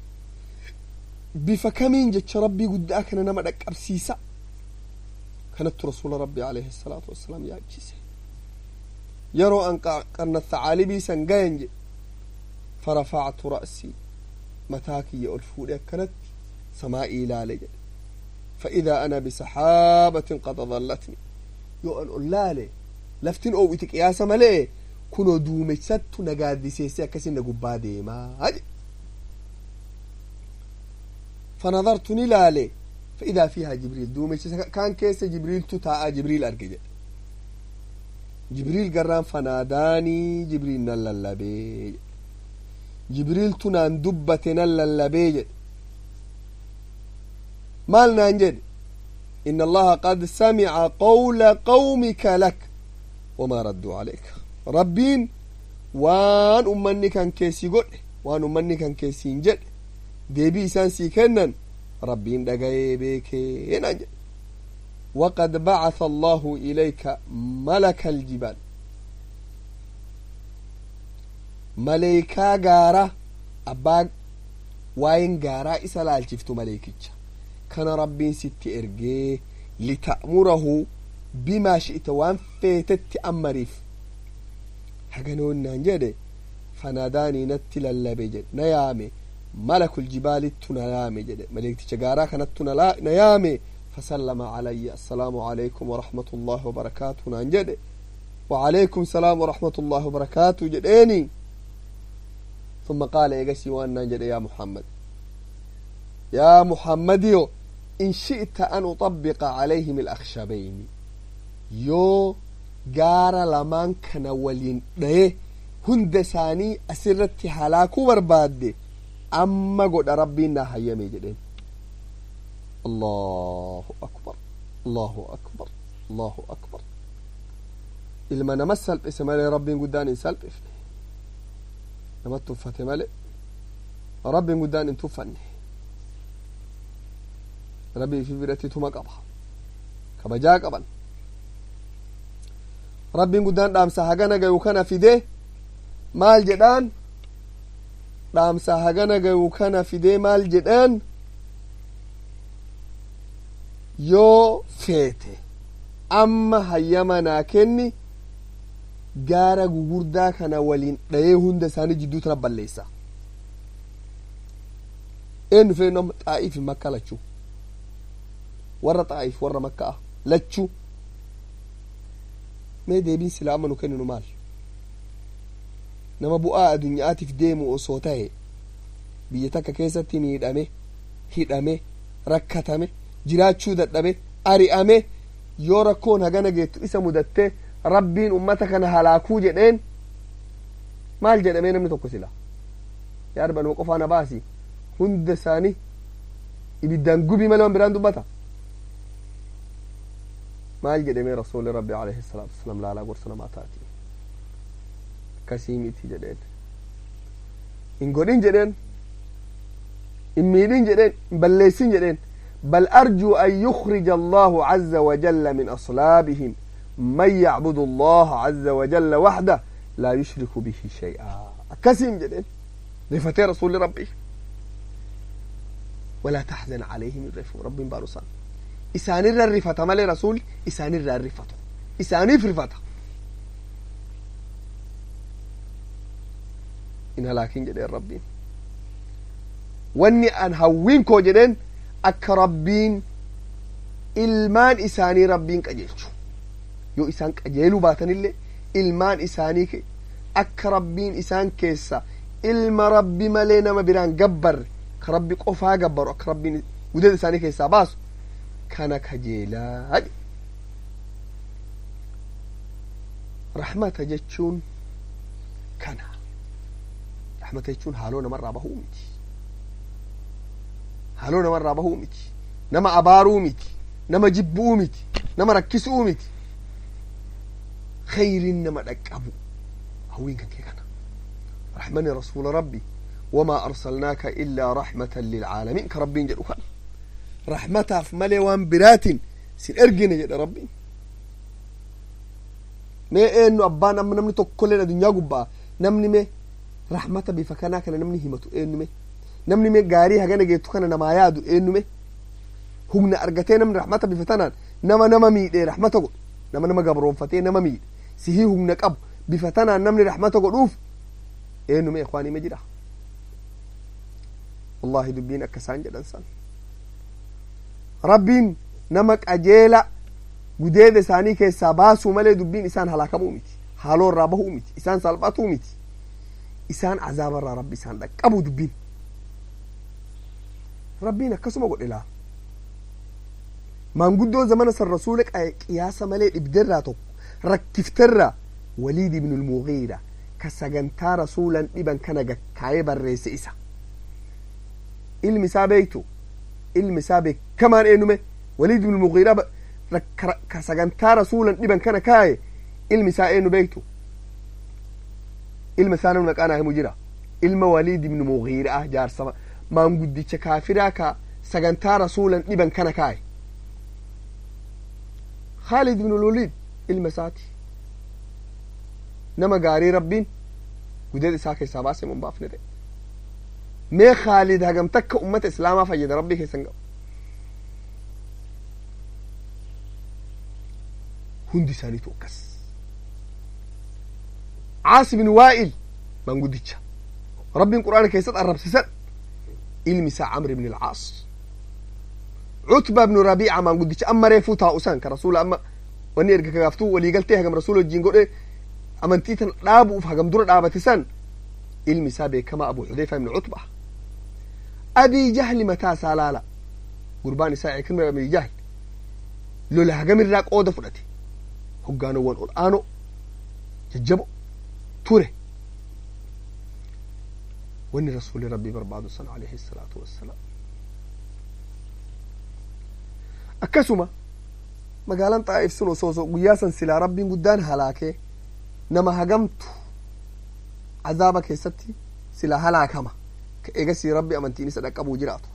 bifa kamiin jecha rabbii guddaa kana nama dhaqqabsiisa kanattu rasuula rabbii alayhi salaatu wassalaam yaachise yeroo an qarna thacaalibii san gayan jedhe farafactu ra'sii mataa kiyya ol fuudhe akkanatti samaa'ii ilaale jedhe فإذا أنا بسحابة قد ظلتني yoo an ol laale laftin oowwiti qiyaasa malee kunoo duumessattu na gaaddiseesse akkasin na gubbaa deemaa jedhe فنظرت نلالي فإذا فيها جبريل دومش كان كيس جبريل تتاء جبريل أرجع جبريل قران فناداني جبريل نللبي جبريل تنان دبة نللبي مالنا نجد إن الله قد سمع قول قومك لك وما ردوا عليك ربين وان أمني كان كيسي قل وان أمني كان كيسي نجد deebii isaan sii kennan rabbiin dhagayee beekee naan jedhe waqad bacatha allahu ilayka malaka aljibaal maleeykaa gaara abbaa waayen gaaraa isa laalchiftu maleekicha kana rabbiin sitti ergee lita'murahu bimaa shi'ta waan feetetti ammariif haganoonnaan jedhe fanaadaanii natti lallabe jedhe na yaame ملك الجبال تنيامي جد ملك تجارا كانت نيامي فسلم علي السلام عليكم ورحمة الله وبركاته نانجد وعليكم السلام ورحمة الله وبركاته جديني ثم قال يقسي وان نانجد يا محمد يا محمد يو إن شئت أن أطبق عليهم الأخشبين يو جارا لمان كان ولين هند ساني أسرت هلاكو بربادي amma godha rabbiin naa hayyame jedheen allahu akbar allahu akbar allahu akbar ilma nama salphise malee rabbiin guddaan hin salphifne nama tuffate malee rabbiin guddaan hin tuffanne rabbii fi biratti tuma qaba kabajaa qaban rabbiin guddaan dhaamsa hagana gayu kana fide maal jedhaan dhaamsa hagana gayu kana fidee maal jedhaan yoo feete amma hayyama naa kenni gaara gugurdaa kana waliin dhayee hunda isaanii jidduu tana balleessa eenyu fee nama xaa'iif makka lachuu warra xaa'iif warra makka'a lachuu mee deebiin silaama nu kenninu maal nama bu'aa addunyaatiif deemu osoo ta'e biyya takka keessatti miidhame hidhame rakkatame jiraachuu dadhabe ari'ame yoo rakkoon hagana geettu isa mudatte rabbiin ummata kana halaakuu jedheen maal jedhamee namni tokko sila yaa rabbi anuma qofaa na baasi hunda isaanii ibiddaan gubii malee waan biraan dubbata maal jedhamee rasuuli rabbi alayhi salaatu wasalaam laalaa gorsa namaa taati akkasii miti jedheen hin godhin jedheen hin miidhin jedheen hin balleessin jedheen بل أرجو أن يخرج الله عز وجل من أصلابهم من يعبد الله عز وجل وحده لا يشرك به شيئا أكسم جدين رفتي رسول ربي ولا تحزن عليهم الرفو رب بارسان إسان الرفة مالي رسول إسان الرفة إساني في رفة إنها لكن جدين ربي واني أن هوين كو جدين akka rabbiin ilmaan isaanii rabbiin qajeelchu yoo isaan qajeeluu baatanillee ilmaan isaanii akka rabbiin isaan keessa ilma rabbi malee nama biraan gabbarre ka rabbi qofaa gabbaru akka rabbiin gudada isaanii keessaa baasu kana kajeelaa rahmata jechuun kana rahmata jechuun haaloo namarraa bahuu miti haaloo namarraa bahuu miti nama abaaruu miti nama jibbuu miti nama rakkisuu miti khayriin nama dhaqqabu hawwiin kan kee kana rahmani rasuula rabbi wamaa arsalnaaka illaa rahmatan lilcaalamiin ka rabbiin jedhu kana rahmataaf malee waan biraatiin sin ergine jedhe rabbiin mee eenyu abbaan amma namni tokkolleen adunyaa gubbaa namni mee rahmata bifa kanaa kana namni himatu eenyu mee namni mee gaarii hagana geettu kana namaa yaadu eenyume humna argatee namni rahmata bifa tanaan nama nama miidhee rahmata godhu nama nama gabroonfatee nama miidhe sihii humna qabu bifa tanaan namni rahmata godhuuf eenyume ikwaanime jira wallahi dubbiin akka isaan jedhan san rabbiin nama qajeela gudeeda isaanii keessaa baasuu malee dubbiin isaan halaakamuu miti haaloo irraa bahuu miti isaan salphatuu miti isaan azaaba irraa rabbi isaan dhaqqabu dubbiin rabbiin akkasuma godhe laa maanguddoo zamana san rasuula qiyaasa malee dhibderraa tokko rakkifterraa waliid ibnu lmugiira ka sagantaa rasuulan dhiban kana gakkaayee barreesse isa ilmi isaa beektu ilmi isaa beekamaan eenyume waliid ibnu lmugiira ka sagantaa rasuulan dhiban kana kaaye ilmi isaa eenyu beektu ilma isaa namni maqaa naa himu jira ilma waliid ibnu mugiira jaarsa maanguddicha kaafiraa ka sagantaa rasuulan dhiban kana kaaye khaalid ibnu lwaliid ilma isaati nama gaarii rabbiin gudeed isaa keessaa baase mun baafne ta'e mee khaalid hagam takka ummata islaamaa fayyada rabbii keessan qabu hundi isaaniitu akkas caas bin waa'il maanguddicha rabbiin qur'aana keessatti arrabsisan ilmi isaa camr ibn alcaas cutba ibnu rabiica maanguddicha amma reefuu taa'usan ka rasuula amma wanni erga kagaaftuu waliigaltee hagam rasuula wajjiin godhe amantii tan dhaabuuf hagam dura dhaabate san ilmi isaa beekamaa abu xudeyfa ibnu cutba abii jahli mataa isaa laala gurbaan isaa ikrima abii jahl lola hagamirraa qooda fudhate hoggaanowwan ol aanoo jajjabo ture wanni rasuuli rabbii barbaadu san alayhi salaatu wassalaam akkasuma magaalaan xaa'if sun osoo osoo guyyaa san silaa rabbiin guddaan halaakee nama hagamtu azaaba keessatti silaa halaakama ka eegasii rabbi amantiin isa dhaqqabuu jiraatu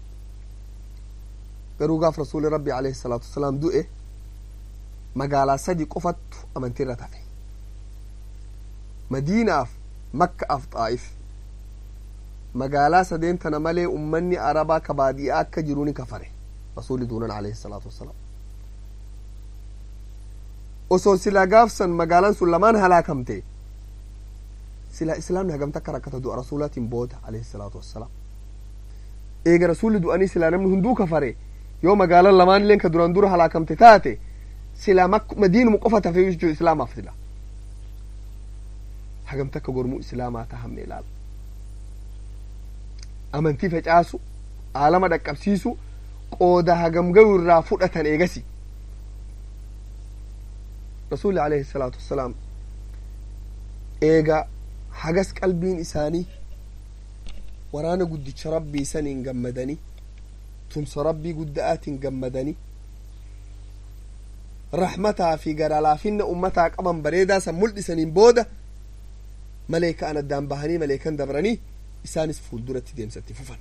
garuu gaaf rasuuli rabbi alayhi salaatu wassalaam du'e magaalaa sadi qofattu amantiirra tafe madiinaaf makkaaf xaa'if magaalaa sadeen tana malee ummanni arabaa ka baadiyaa akka jiru ni kafare rasuuli duunan alayhi salaatu wassalaam osoo silaa gaafsan magaalaan sun lamaan halaakamte silaa islaamni hagamta akka rakkata du'a rasuulaatiin booda alayhi salaatu wassalaam eega rasuulli du'anii silaa namni hunduu kafare yoo magaalaan lamaan illeen ka duraan dura halaakamte taate silaa madiinuma qofa tafe jechuu islaamaaf sila hagamta akka gormuu islaamaa tahamme ilaala amantii facaasu aalama dhaqqabsiisu qooda hagam gayu irraa fudhatan eegasi rasuli alayhi salaatu wassalaam eega hagas qalbiin isaanii waraana guddicha rabbii saniin gammadanii tumsa rabbii gudda'aatiin gammadanii rahmataa fi garalaafinna ummataa qaban bareedaa san mul'isaniin booda maleekaan addaan bahanii maleekan dabranii isaanis fuulduratti deemsatti fufan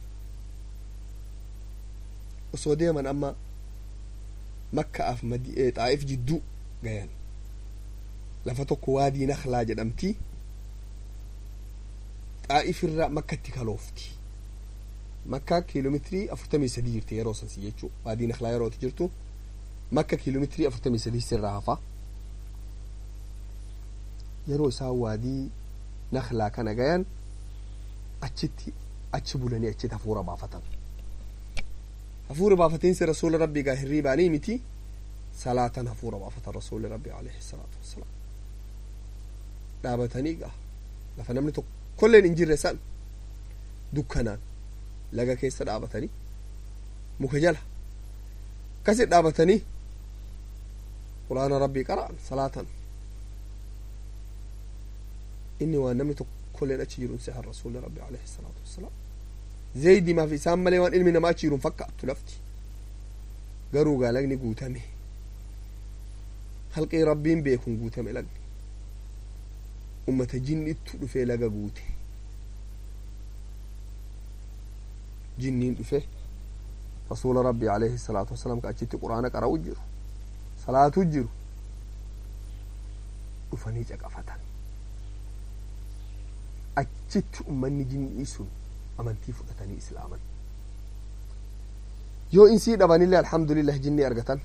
osoo deeman amma makkaaf xaa'if jidduu gayan lafa tokko waadii naklaa jedhamti xaa'if irra makkatti kaloofti makka kiiloomeetirii afurtamii sadii jirti yeroo sansi jechuu waadii naklaa yerooti jirtu makka kiiloomeetirii afurtamii sadii sirraa hafa yeroo isaan waadii naklaa kana gayan achitti achi bulanii achitti hafuura baafatan hafuura baafatiinsi rasuula rabbii gaa hirriibaanii miti salaatan hafuura baafatan rasuuli rabbii alayhi salaatu wassalaam dhaabatanii gaa lafa namni tokkolleen hin jirre san dukkanaan laga keessa dhaabatanii muka jala akkasit dhaabatanii quraana rabbii qara'an salaatan inni waan namni tokkolleen achi jiru sehan rasuuli rabbii alayhi salaatu wassalaam zeydimaaf isaan malee waan ilmi namaa achi jiruun fakkaattu lafti garuu gaa lagni guutame halqii rabbiin beekun guutame lagni ummata jinnittu dhufee laga guute jinniin dhufe rasuula rabbii alayhi salaatu wasalaam ka achitti quraana qara'u jiru salaatu jiru dhufanii caqafatan achitti ummanni jinnii sun amantii fudhatanii islaaman yoo insii dhabanillee alhamdulillah jinnii argatan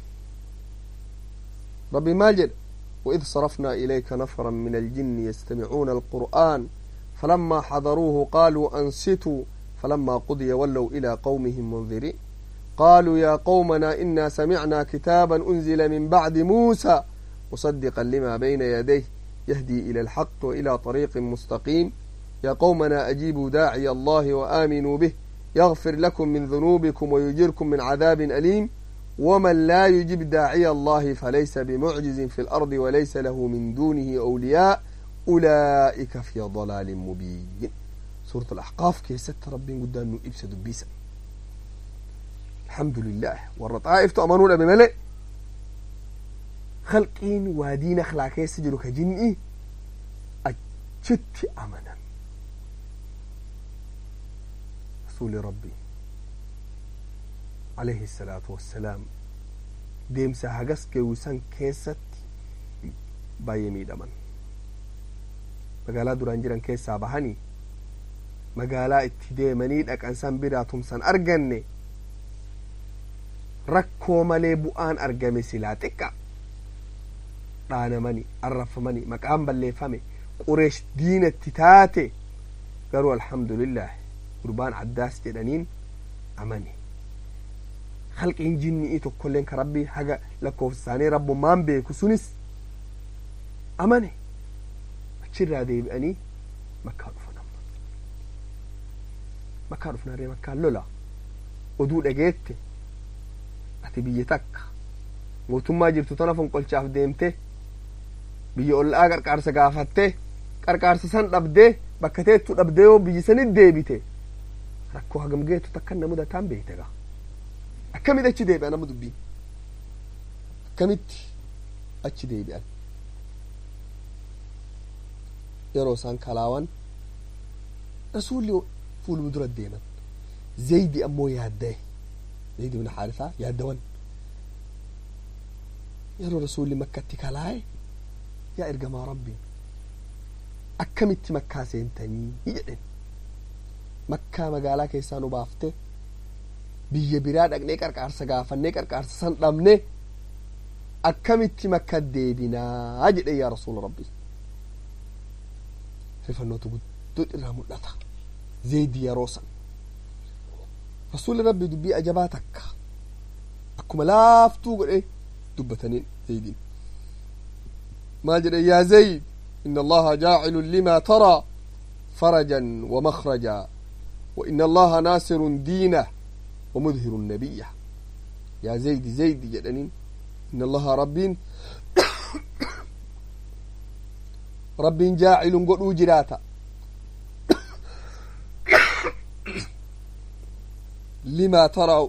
ربي ماجد وإذ صرفنا إليك نفرا من الجن يستمعون القرآن فلما حضروه قالوا أنصتوا فلما قضي ولوا إلى قومهم منذرين قالوا يا قومنا إنا سمعنا كتابا أنزل من بعد موسى مصدقا لما بين يديه يهدي إلى الحق وإلى طريق مستقيم يا قومنا أجيبوا داعي الله وآمنوا به يغفر لكم من ذنوبكم ويجركم من عذاب أليم ومن لا يجب داعي الله فليس بمعجز في الأرض وليس له من دونه أولياء أولئك في ضلال مبين سورة الأحقاف كي ست ربي قدام إبسد بيسا الحمد لله والرطائف تأمنون بملئ خلقين وادين أخلاقي سجلوا كجنئي أجت أمنا رسول ربي عليه الصلاة والسلام deemsa hagas geewwisan keessatti baay'ee miidhaman magaalaa duraan jiran keessaa bahanii magaalaa itti deemanii dhaqan san biraa tumsan arganne rakkoo malee bu'aan argame silaa xiqqa dhaanamani arrafamani maqaan balleeffame qureesh diinatti taate garuu alhamdulillah gurbaan addaas jedhaniin amane halqiin jinni'ii tokkolleen ka rabbii haga lakkoofsa isaanii rabbummaan beeku sunis amane achirraa deebi'anii makkaa dhufan amma makkaa dhufnaaree makkaan lola oduu dhageette ati biyya takka mootummaa jirtu tana fonqolchaaf deemte biyya ollaa qarqaarsa gaafatte qarqaarsa san dhabdee bakka teettu dhabdee yoo biyyi sanit deebite rakkoo hagam geetu takkan na mudataan beekte gaa akkamitti achi deebi'an nama dubbiin akkamitti achi deebi'an yeroo isaan kalaawan rasuulli fuuluma dura deeman zaydi ammoo yaaddae zaydi bin haarisaa yaaddawan yeroo rasuulli makkatti kalaaye yaa ergamaa rabbiin akkamitti makkaa seentanii jedhen makkaa magaalaa keessaa nu baafte biyya biraa dhaqnee qarqaarsa gaafannee qarqaarsa san dhabne akkamitti makka deebinaa jedhe yaa rasuula rabbii rifannootu guddoo irraa mul'ata zeedi yeroo san rasuulli rabbii dubbii ajabaa takka akkuma laaftuu godhe dubbataniin zeediin maal jedhe yaa zayd إن الله جاعل لما ترى فرجا ومخرجا وإن الله ناصر دينه ومظهر النبي يا زيد زيد جدنين إن الله رب رب جاعل قلو جراتا لما ترى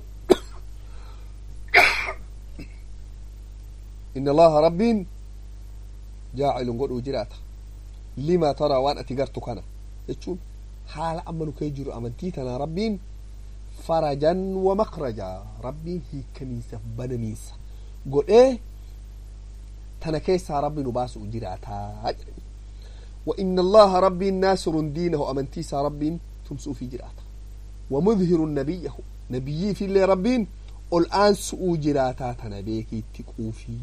إن الله رب جاعل قلو جراتا لما ترى وأنا تقرتك أنا يتشون حال أمنو كيجر أمنتيتنا ربين فرجا ومخرجا ربي هي كنيسة بنميسة قل ايه تنكيسا ربي نباس جراتا وإن الله ربي ناصر دينه أمنتيسا ربي تمسو في جراتا ومظهر نبيه نبيي في اللي ربين الآن سؤو جراتا تنبيكي تقوفي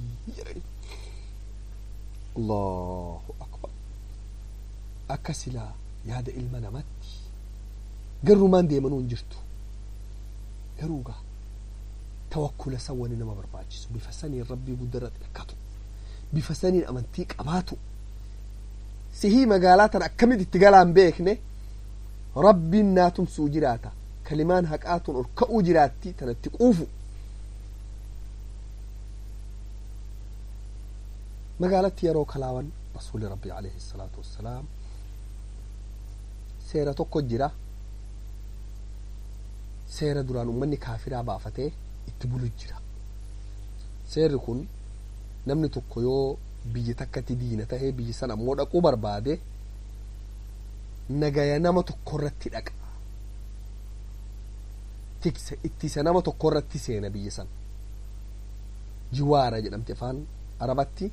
الله أكبر أكسلا ياد إلمنا متي قروا مان ديمنون جرتو garuuga tawakkula san wani nama barbaachisu bifa saniin rabbii guddarratti hirkatu bifa saniin amantii qabaatu sihii magaalaa tan akkamitti itti galaan beekne rabbiin naa tumsuu jiraata kalimaan haqaatun ol ka'uu jiraatti tanatti quufu magaalatti yeroo kalaawan rasuuli rabbii alayhi salaatu wassalaam seera tokko jira seera duraan ummanni kaafiraa baafatee itti bulu jira seerri kun namni tokko yoo biyya takkatti diina tahee biyya san ammoo dhaquu barbaade nagaya nama tokko irratti dhaqa tiksa ittisa nama tokko irratti seena biyya san jiwaara jedhamte afaan arabatti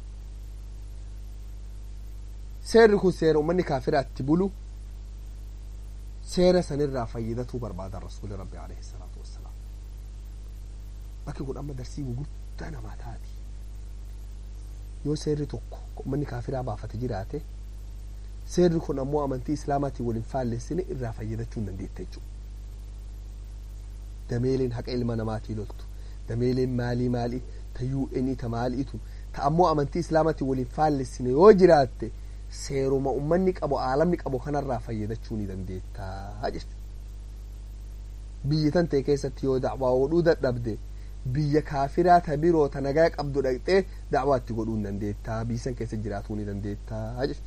seerri kun seera ummanni kaafiraa itti bulu seera sanirraa fayyadatuu barbaadan rasuuli rabbi alayhi salaatu wassalaam bakki kun amma darsii gugurdaa namaa taati yoo seerri tokko ummanni kaafiraa baafate jiraate seerri kun ammoo amantii islaamaatiin waliin faallessine irraa fayyadachuu hin dandeette jechuudha dameeleen haqa ilma namaatii loltu dameeleen maalii maalii ta UN ta maaliitu ta ammoo amantii islaamatti waliin faallessine yoo jiraatte seeruma ummanni qabu aalamni qabu kanarraa fayyadachuu ni dandeettaa jechuudha. Biyyi tan ta'e keessatti yoo dacwaa godhuu dadhabde biyya kaafiraa ta biroo ta nagaa qabdu dhaqxee dacwaa itti godhuu ni dandeettaa biyyi san keessa jiraatuu ni dandeettaa jechuudha.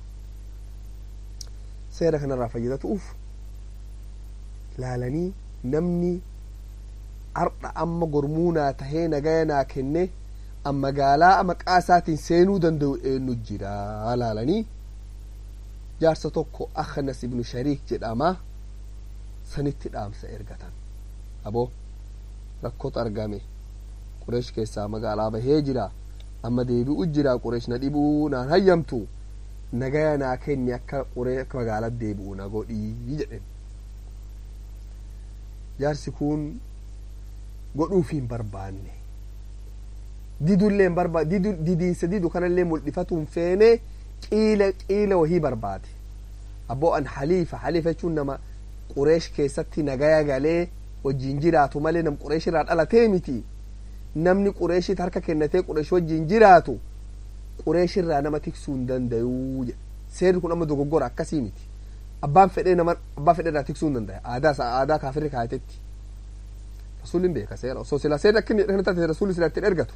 Seera kanarraa fayyadatuuf laalanii namni ardha amma gormuunaa tahee nagaya naa kenne an magaalaa maqaa isaatiin seenuu danda'u eenyu jira laalanii jaarsa tokko aknas ibnu shariik jedhama sanitti dhaamsa ergatan aboo rakkootu argame qureesh keessaa magaalaa bahee jira amma deebi'u jira qureesh na dhibuu naan hayyamtu nagaya naa kenni akka quree akka magaalaa deebi'u na godhii jedhen jaarsi kun godhuuf hin barbaanne didullee hin barbaade didu didiinsa didu kanallee mul'ifatu hin feene qiila qiila wahii barbaade abboo an haliifa haliifa jechuun nama qureesh keessatti nagaya galee wajjin jiraatu malee nam qureesh irraa dhalatee miti namni qureeshit harka kennatee qureesh wajjin jiraatu qureesh irraa nama tiksuu hin danda'uu jedha seerri kun amma dogoggora akkasii miti abbaan fedhee nama abbaa fedhee irraa tiksuu hin danda'a aadaa aadaa kaafirri kaayatetti rasuulli hin beeka seera osoo silaa seerri akka inni kana taate rasuulli silaa ittiin ergatu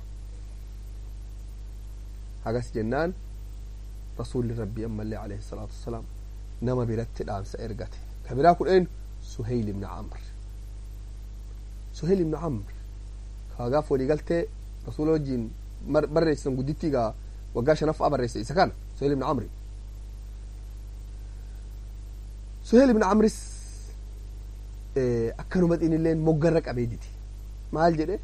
hagas jennaan rasuulli rabbii ammallee alayhi salaatu wassalaam nama biratti dhaamsa ergate ka biraa kudheen suheyl ibna camr suheyl ibna camr kaagaaf walii galtee rasuula wajjiin barreessisan guddittii gaa waggaa shanaffaa barreesse isa kana suheyl ibna camri suheyl ibna camris akkanuma xinilleen moggarra qabee diti maal jedhe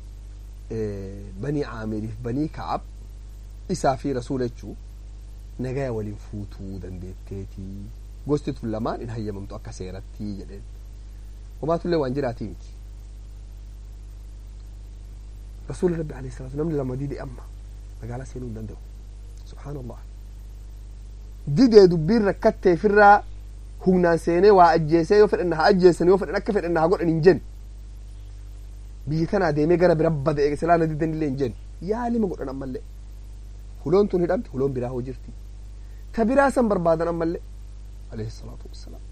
banii caamiriif banii ka'ab isaa fi rasuula jechuu nagaya waliin fuutuu dandeetteetii gosti tun lamaan hin hayyamamtu akka seerattii jedheen homaatullee waan jiraatii miti rasuula rabbi alayhi salaatu namni lama dide amma magaalaa seenuu hin danda'u subhaanallah didee dubbiin rakkatteefirraa humnaan seenee waa ajjeesee yoo fedhan haa ajjeesan yoo fedhan akka fedhan haa godhan hin jen biyyi tanaa deemee gara bira bada'e silaana diddan illee hin jen yaalima godhan ammallee huloon tun hidhamte huloon biraa hoo jirti ta biraa san barbaadan ammallee alayhi salaatu wassalaam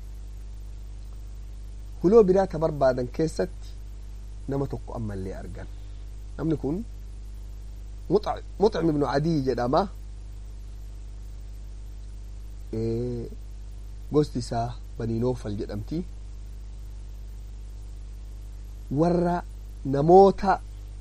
huloo biraa ta barbaadan keessatti nama tokko ammallee argan namni kun muxcim ibnu adii jedhama gosti isaa banii noofal jedhamti warra namoota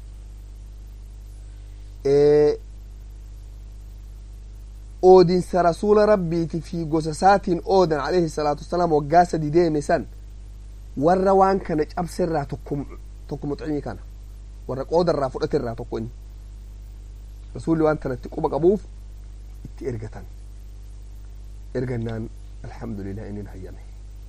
oodinsa rasuula rabbiiti fi gosa isaatiin oodan alayhi salaatu wasalaam waggaa sadi deeme san warra waan kana cabse irraa tokko tokko muxcimii kana warra qooda irraa fudhate irraa tokko inni rasuulli waan tanatti quba qabuuf itti ergatan ergannaan alhamdulillah inni hayyame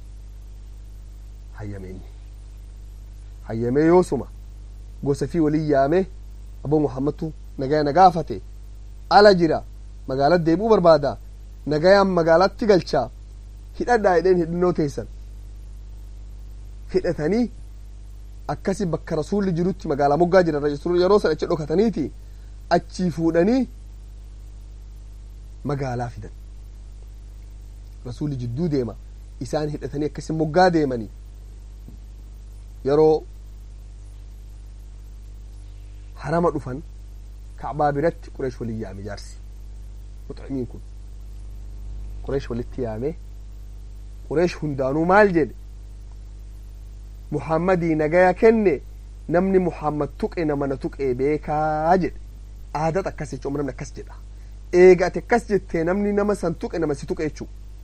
hayyame inni hayyame yoosuma gosa fi walin yaame aboo muhammadtu nagaya nagaafate ala jira magaalaa deebuu barbaada nagayaan magaalaatti galchaa hidhadhaa jedheen hidhannoo teessan hidhatanii akkasi bakka rasuulli jirutti magaalaa moggaa jiran yeroo san achi dhokataniiti achii fuudhanii magaalaa fidan rasuulli jidduu deema isaan hidhatanii akkasi moggaa deemanii yeroo harama dhufan kacbaa biratti qureesh walin yaame jaarsi muxcimiin kun qureesh walitti yaame qureesh hundaanuu maal jedhe muhammadii nagaya kenne namni muhammad tuqe nama na tuqee beekaa jedhe aadat akkas jechuun namni akkas jedha eega ati akkas jettee namni nama san tuqe nama si tuqe jechuu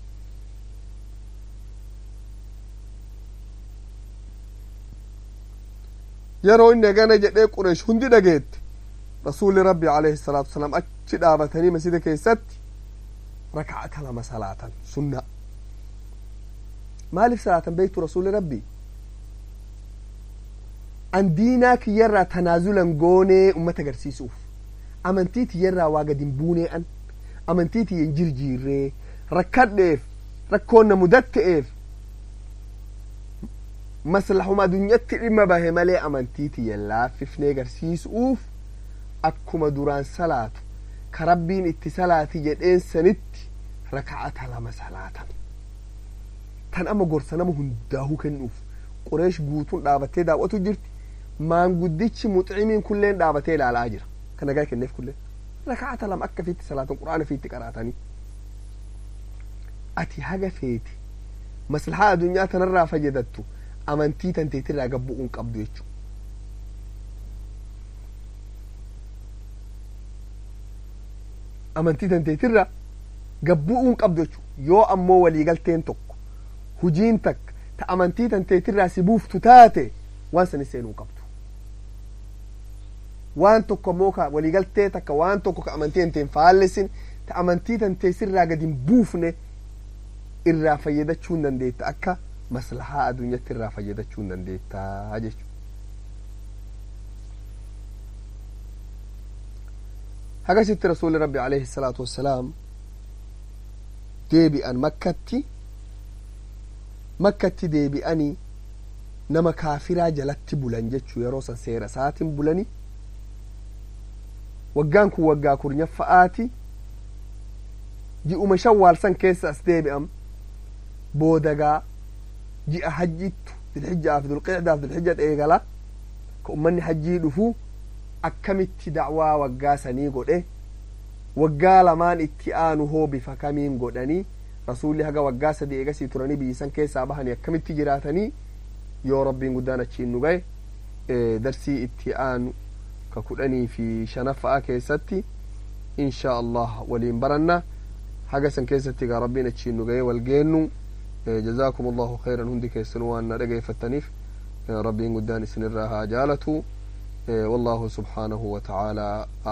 yeroo inni agana jedhee qureesh hundi dhageette rasuulli rabbi alayhi salaatu wasalaam achi dhaabatanii masjida keessatti raka'ata lama salaatan sunna maaliif salaatan beektu rasuulli rabbi an diinaa kiyyarraa tanaazulan goonee ummata agarsiisuuf amantii tiyyarraa waa gad hin buunee an amantii tiyya hin jirjiirree rakkadheef rakkoon na mudatta'eef maslahuma addunyatti dhimma bahe malee amantii tiyya laaffifnee garsiisuuf akkuma duraan salaatu ka rabbiin itti salaati jedheen sanitti raka'ata lama salaatan tan amma gorsa nama hundaahuu kennuuf qureesh guutuun dhaabattee daawwatu jirti maanguddichi muxcimiin kulleen dhaabatee ilaalaa jira kan nagaa kenneef kulleen raka'ata lama akka fiitti salaatan quraana fiitti qaraatanii ati haga feeti maslahaa addunyaa tanarraa fayyadattu amantii tanteetirraa gabbu'uun qabdu jechuudha. amantii tanteetirraa gabbu'uun qabdu jechuudha yoo ammoo waliigalteen tokko hujiin takka ta amantii tanteetirraa si buuftu taate waan sanis seenuu qabdu. waan tokko ammoo ka waliigaltee takka waan tokko ka amantii tanteen faallesin ta amantii tanteesirraa gadi hin buufne irraa fayyadachuu hin dandeetta akka maslahaa addunyatti irraa fayyadachuu hin dandeettaa jechuudha. hagasitti rasuuli rabbi alayhi salaatu wassalaam deebi'an makkatti makkatti deebi'anii nama kaafiraa jalatti bulan jechuu yeroo san seera isaatiin bulani waggaan kun waggaa kurnaffa'aati ji'uma shawwaal san keessa as deebi'am boodagaa ji'a hajjittu dilhijjaa fi dulqicdaa fi dilhijja eegala ka ummanni hajjii dhufu akkamitti da'waa waggaa sanii godhe waggaa lamaan itti aanu hoo bifa kamiin godhanii rasuulli haga waggaa sadii eegasii turanii biyyisan keessaa bahanii akkamitti jiraatanii yoo rabbiin guddaan achiin nu gahe darsii itti aanu ka kudhanii fi shanaffa'a keessatti insha allah waliin baranna haga san keessatti gaa rabbiin achiin nu gahe wal geennu جزاكم الله خيرا هندي كيسن وانا رقي فتنيف ربي قدان سن الراها جالته والله سبحانه وتعالى